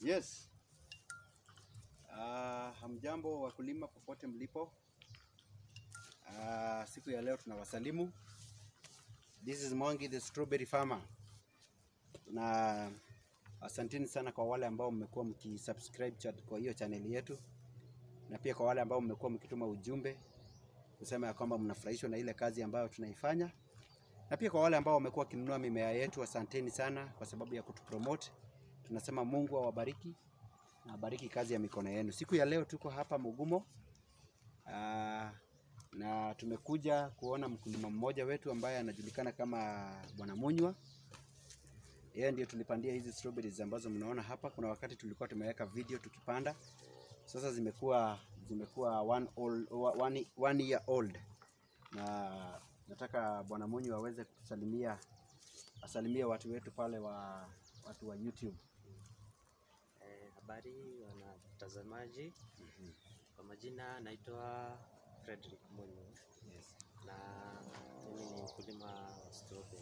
Yes. Uh, hamjambo wakulima popote mlipo. Uh, siku ya leo tunawasalimu. This is Mwangi the strawberry farmer. Na asanteni sana kwa wale ambao mmekuwa mkisubscribe chat kwa hiyo channel yetu, na pia kwa wale ambao mmekuwa mkituma ujumbe kusema ya kwamba mnafurahishwa na ile kazi ambayo tunaifanya, na pia kwa wale ambao wamekuwa wakinunua mimea yetu, asanteni sana kwa sababu ya kutupromote. Tunasema Mungu awabariki na abariki kazi ya mikono yenu. Siku ya leo tuko hapa Mugumo aa, na tumekuja kuona mkulima mmoja wetu ambaye anajulikana kama Bwana Munywa. Yeye ndio tulipandia hizi strawberries ambazo mnaona hapa. Kuna wakati tulikuwa tumeweka video tukipanda, sasa zimekuwa zimekuwa one, old, one, one year old, na nataka Bwana Munywa aweze kusalimia asalimie watu wetu pale wa watu wa YouTube. Eh, habari wanatazamaji, kwa majina naitwa Frederick Munyo Yes. na mimi ni mkulima wa strawberry.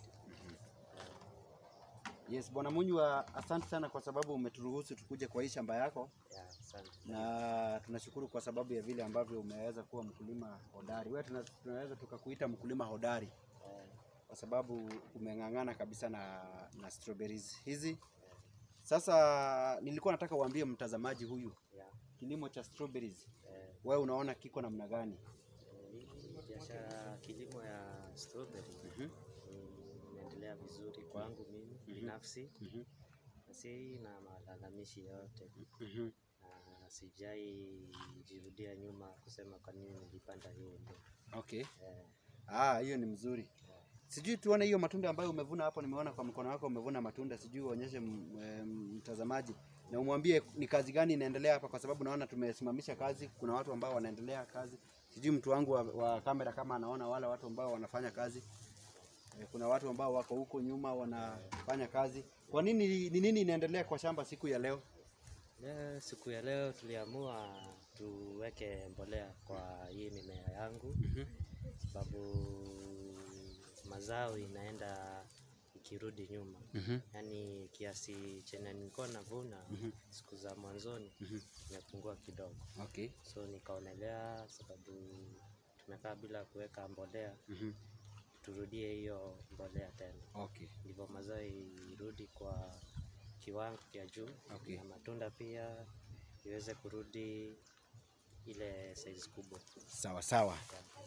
Yes, Bwana Munywa, asante sana kwa sababu umeturuhusu tukuje kwa hii shamba yako, Ya, asante. na tunashukuru kwa sababu ya vile ambavyo umeweza kuwa mkulima hodari. Wewe tuna, tunaweza tukakuita mkulima hodari Eh, kwa sababu umeng'ang'ana kabisa na, na strawberries hizi. Sasa nilikuwa nataka uambie mtazamaji huyu ya, kilimo cha strawberries eh, wewe unaona kiko namna gani? eh, hii biashara kilimo ya strawberry Mhm, ni- inaendelea vizuri kwangu mimi binafsi, mhm, na si na malalamishi yote, mhm. na sijai jirudia nyuma kusema kwa nini nilipanda hiyo ndio. Okay. Eh, Ah, hiyo ni mzuri. Sijui tuone hiyo matunda ambayo umevuna hapo. Nimeona kwa mkono wako umevuna matunda, sijui uonyeshe m- em, mtazamaji na umwambie ni kazi gani inaendelea hapa, kwa sababu naona tumesimamisha kazi. Kuna watu ambao wanaendelea kazi. Sijui mtu wangu wa, wa kamera kama anaona wale watu ambao wanafanya kazi. Eh, Kuna watu ambao wako huko nyuma wanafanya kazi. Kwa nini, ni nini inaendelea kwa shamba siku ya leo? Leo, siku ya leo tuliamua tuweke mbolea kwa hii mimea yangu sababu mazao inaenda ikirudi nyuma, yaani kiasi chenye nilikuwa navuna siku za mwanzoni imepungua kidogo, Okay. so nikaonelea sababu tumekaa bila kuweka mbolea, turudie hiyo mbolea tena, Okay. ndivyo mazao irudi kwa kiwango cha juu Okay. na matunda pia iweze kurudi ile size kubwa. Sawa sawa.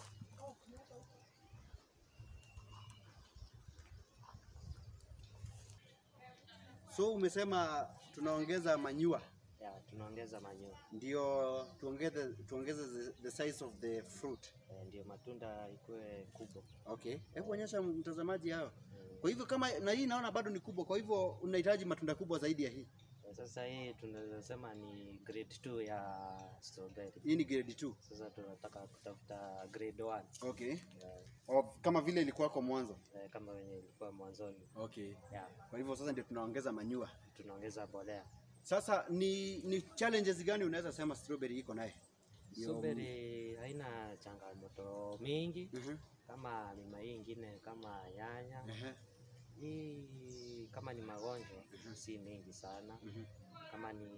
So umesema tunaongeza manyua Ya, tunaongeza manure ndio tuongeze tuongeze the, the size of the fruit. eh, ndio matunda ikuwe kubwa. Okay. Hebu onyesha mtazamaji hayo. Mm. Kwa hivyo kama na hii naona bado ni kubwa, kwa hivyo unahitaji matunda kubwa zaidi ya hii. Eh, Sasa hii tunaweza sema ni grade 2 ya strawberry. Hii ni grade 2. Sasa tunataka kutafuta grade 1 Okay. eh, O, kama vile ilikuwa kwa mwanzo. eh, kama wenye ilikuwa mwanzoni. Okay. Ya, Kwa hivyo sasa ndio tunaongeza manyua. tunaongeza mbolea. Sasa ni ni challenges gani unaweza sema strawberry iko naye? Ndio- Strawberry haina changamoto mingi Mhm. kama mimea hii ingine kama nyanya. Ehe. Hii kama ni magonjwa si mingi sana. Mhm. Kama ni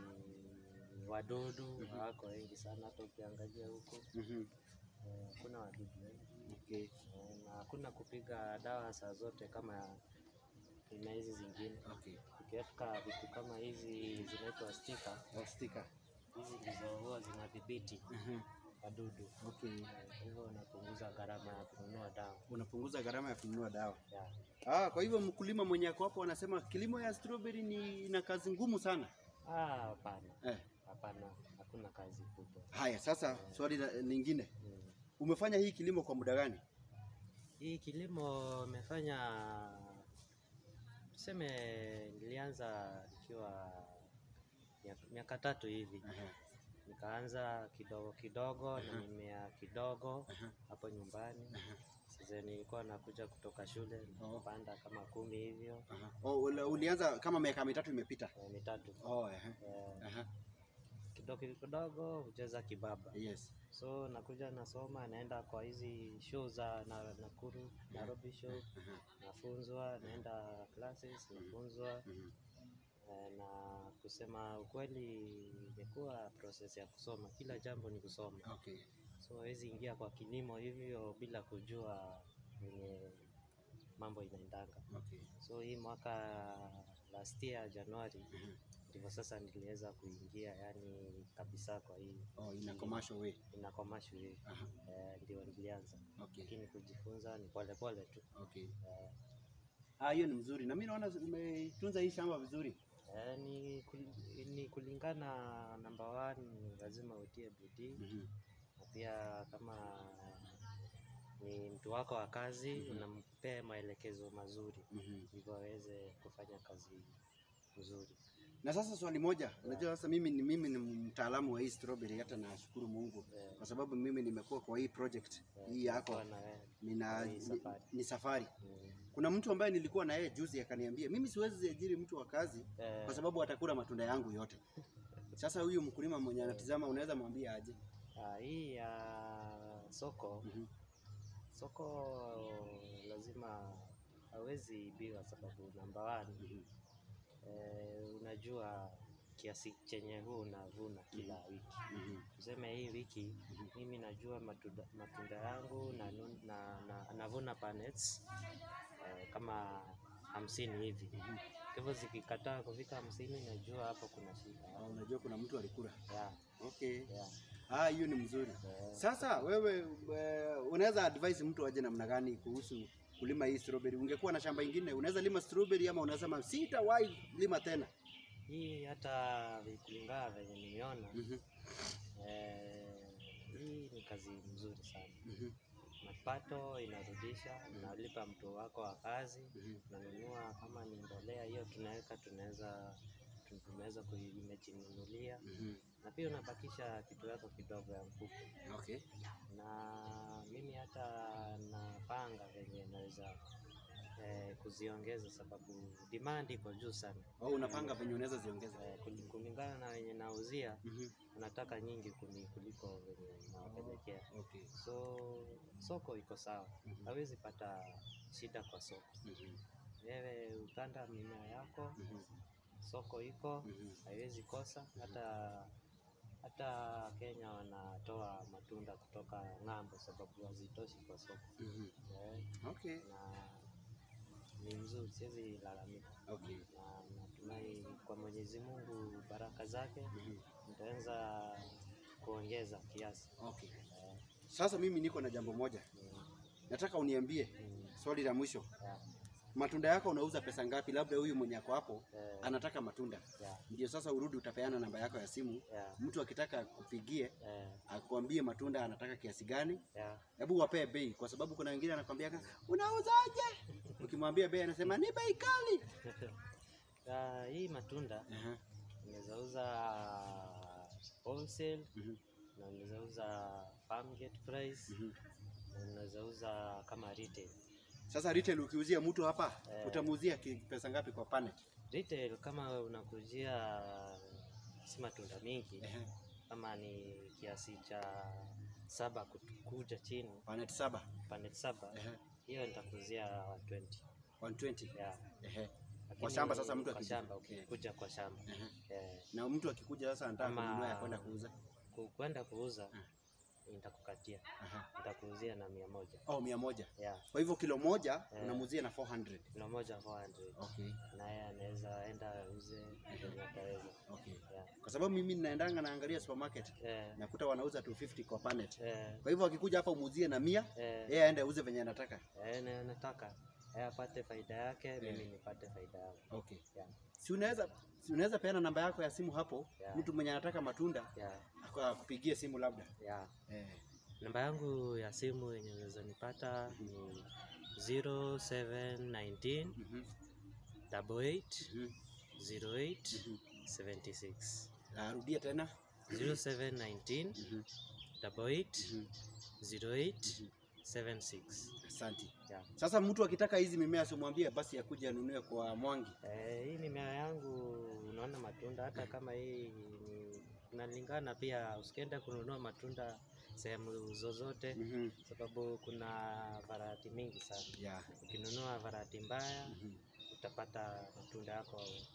wadudu hawako wengi sana, hata ukiangalia huko Mhm. eh, hakuna wadudu wengi Okay. eh, na hakuna kupiga dawa saa zote kama mimea hizi zingine. Okay. Ukiweka vitu kama hizi zinaitwa stika, Oh, sticker. hizi ndizo huwa zinadhibiti Mhm. wadudu Okay. Eh, kwa hivyo unapunguza gharama ya kununua dawa Unapunguza gharama ya kununua dawa. ya Ah, kwa hivyo mkulima mwenye ako hapo anasema kilimo ya strawberry ni na kazi ngumu sana. Ah, hapana, Eh. hapana, hakuna kazi kubwa. Haya, sasa swali la- lingine. Mm. Umefanya hii kilimo kwa muda gani? Hii kilimo imefanya tuseme, nilianza nikiwa miaka- miaka tatu hivi, Aha. nikaanza kidogo kidogo na mimea kidogo Aha. hapo nyumbani. Aha. Sasa nilikuwa nakuja kutoka shule nikapanda kama kumi hivyo Aha. Oh, uli- ulianza kama miaka mitatu imepita. eh, mitatu Oh, aha. eh, Aha. kidogo kidogo hucheza kibaba Yes. so nakuja nasoma naenda kwa hizi show za na, Nakuru Nairobi show Aha. nafunzwa naenda classes nafunzwa Mhm. Eh, na kusema ukweli imekuwa process ya kusoma, kila jambo ni kusoma, Okay. so hawezi ingia kwa kilimo hivyo bila kujua venye mambo inaendanga. Okay. So hii mwaka last year Januari Mhm. ndivyo sasa niliweza kuingia yani kabisa kwa hii Oh, ina commercial way. ina commercial hii Aha. eh, ndio nilianza, Okay. lakini kujifunza ni pole pole tu Okay. eh, Ah, hiyo ni mzuri. Na mimi naona umetunza hii shamba vizuri. eh, ni, kul- ni kulingana number one, lazima utie bidii Mhm. na pia kama ni mtu wako wa kazi Mhm. unampea maelekezo mazuri Mhm. ndivyo aweze kufanya kazi nzuri. Na sasa swali moja, unajua sasa mimi ni mimi ni mtaalamu wa hii strawberry, hata nashukuru Mungu Eh, kwa sababu mimi nimekuwa kwa hii project eh, hii yako kuwa na wewe. nina Hii ni, safari. ni safari. Mm. Kuna mtu ambaye nilikuwa na yeye juzi akaniambia mimi siwezi ajiri mtu wa kazi Eh, kwa sababu atakula matunda yangu yote. Sasa huyu mkulima mwenye anatizama unaweza mwambia aje? ah, hii ya soko Mhm. soko lazima hawezi ibiwa, sababu namba one, Mhm. eh, unajua kiasi chenye huu unavuna kila wiki. Mhm. Tuseme hii wiki Mhm. mimi najua matunda, matunda yangu na, na, na, navuna panels eh, kama hamsini hivi. Mhm. Kwa hivyo zikikataa kufika hamsini, najua hapo kuna shida. Ah, unajua kuna mtu alikula. Yeah, Okay. yeah, Ah, hiyo ni mzuri. eh, Sasa wewe eh, unaweza advise mtu aje namna gani kuhusu kulima hii strawberry? Ungekuwa na shamba ingine unaweza lima strawberry ama unasema sitawahi lima tena? hii hata kulingana venye nimeona Mhm. eh, hii ni kazi mzuri sana. Mhm. Mapato inarudisha, unalipa mtu wako wa kazi, Mhm. unanunua kama ni mbolea hiyo tunaweka, tunaweza tunaweza kuimejinunulia Mhm. na pia unabakisha kitu yako kidogo ya mfuko, Okay. na mimi hata napanga venye naweza eh, kuziongeza sababu demand iko juu sana. Au unapanga venye unaweza ziongeza? Eh, kuli- kulingana na wenye nauzia Mhm. unataka nyingi kuni kuliko venye nawapelekea, Okay. so soko iko sawa, Mhm. hawezi pata shida kwa soko. Mhm. Wewe upanda mimea yako, Mhm. soko iko, Mhm. haiwezi kosa. Hata hata Kenya wanatoa matunda kutoka ng'ambo sababu hazitoshi kwa soko Mhm. eh, Okay. na ni mzuri, siwezi lalamika, Okay. na natumai kwa Mwenyezi Mungu baraka zake Mhm. nitaweza kuongeza kiasi Okay. eh, Sasa mimi niko na jambo moja. mm, Nataka uniambie mm, swali la mwisho. yeah, Matunda yako unauza pesa ngapi? Labda huyu mwenye ako hapo eh, anataka matunda. yeah, Ndio sasa urudi utapeana namba yako ya simu. yeah, Mtu akitaka kupigie eh, akwambie matunda anataka kiasi gani, yeah. hebu wapee bei, kwa sababu kuna wengine anakwambia unauzaje? Ukimwambia bei anasema ni bei kali. Ah, hii matunda Aha. unaweza uza wholesale Mhm. na unaweza uza farm gate price Mhm. na unaweza uza kama retail. Sasa retail ukiuzia mtu hapa Eh. utamuuzia ki- pesa ngapi kwa panet? Retail kama unakujia si matunda mingi, Ehe. kama ni kiasi cha saba kut- kuja chini Panet saba. pande saba, Ehe. hiyo nitakuzia 120 120. yeah. Ehe. Lakini shamba sasa mtu kwa akija- shamba eh. ukikuja kwa shamba Ehe. eh, Na mtu akikuja sasa anataka Ama- kununua ya kwenda kuuza. ku- kwenda kuuza Ah. nitakukatia, Aha. nitakuuzia na mia moja Oh, mia moja. yeah. Kwa hivyo kilo moja Eh. unamuuzia na 400. kilo moja 400 Okay. naye anaweza enda auze venye ataweza Okay. yeah. Kwa sababu mimi ninaendanga naangalia supermarket eh, nakuta wanauza 250 kwa panet. eh, Kwa hivyo akikuja hapa umuuzie na mia, eh, yeye aende auze venye anataka. eh, na nataka yeye apate faida yake, mimi nipate faida yangu Okay. yeah. Si unaweza si unaweza peana namba yako ya simu hapo, Yeah. mtu mwenye anataka matunda Yeah. ako- akupigie simu labda. Yeah. Eh. Namba yangu ya simu yenye unaweza nipata ni 0719 Mhm. 88 Mhm. 08 Mhm. 76 Narudia tena. 0719 Mhm. 88 Mhm. 08 76 Asante. yeah. Sasa mtu akitaka hizi mimea simwambie basi akuje anunue kwa Mwangi. Eh, hii mimea yangu unaona matunda hata kama hii ni inalingana pia, usikienda kununua matunda sehemu zozote, Mhm. sababu kuna varati mingi sana. Yeah. Ukinunua varati mbaya Mhm. utapata matunda yako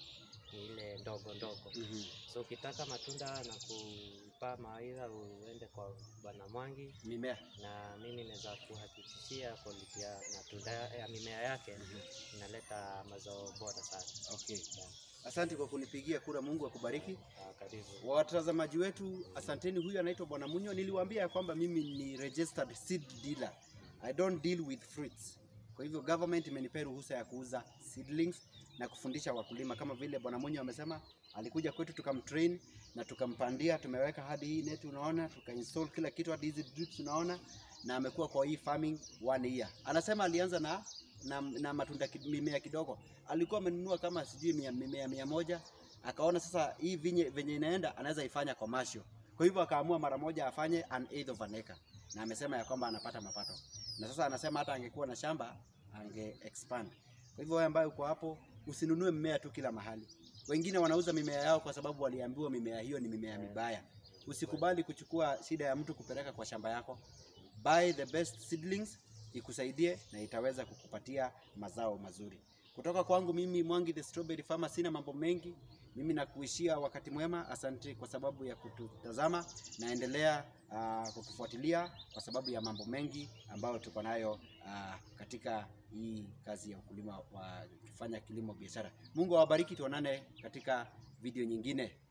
ni ile ndogo ndogo. Mhm. So ukitaka matunda na kupa mawaidha uende kwa Bwana Mwangi, Mimea. na mimi naweza kuhakikishia quality ya matunda ya mimea yake inaleta mazao bora sana. Okay. Yeah. Asante kwa kunipigia kura. Mungu akubariki. Ah, Karibu. Watazamaji wetu, asanteni. Huyu anaitwa Bwana Munyo. Niliwaambia ya kwamba mimi ni registered seed dealer. I don't deal with fruits. Kwa hivyo government imenipea ruhusa ya kuuza seedlings na kufundisha wakulima, kama vile Bwana Munyo amesema. Alikuja kwetu tukamtrain na tukampandia, tumeweka hadi hii net unaona, tukainstall kila kitu hadi hizi drips unaona, na amekuwa kwa hii farming one year. Anasema alianza na na, na matunda ki- mimea kidogo, alikuwa amenunua kama sijui mia- mimea mia moja akaona sasa hii vinye venye inaenda anaweza ifanya commercial. Kwa hivyo akaamua mara moja afanye an eighth of an acre, na amesema ya kwamba anapata mapato, na sasa anasema hata angekuwa na shamba ange expand. Kwa hivyo wewe ambaye uko hapo, usinunue mmea tu kila mahali. Wengine wanauza mimea yao kwa sababu waliambiwa mimea hiyo ni mimea mibaya. Usikubali kuchukua shida ya mtu kupeleka kwa shamba yako. Buy the best seedlings ikusaidie na itaweza kukupatia mazao mazuri. Kutoka kwangu mimi Mwangi the Strawberry Farmer, sina mambo mengi. Mimi nakuishia wakati mwema. Asante kwa sababu ya kututazama, naendelea uh, kutufuatilia kwa sababu ya mambo mengi ambayo tuko nayo uh, katika hii kazi ya ukulima wa kufanya kilimo biashara. Mungu awabariki, tuonane katika video nyingine.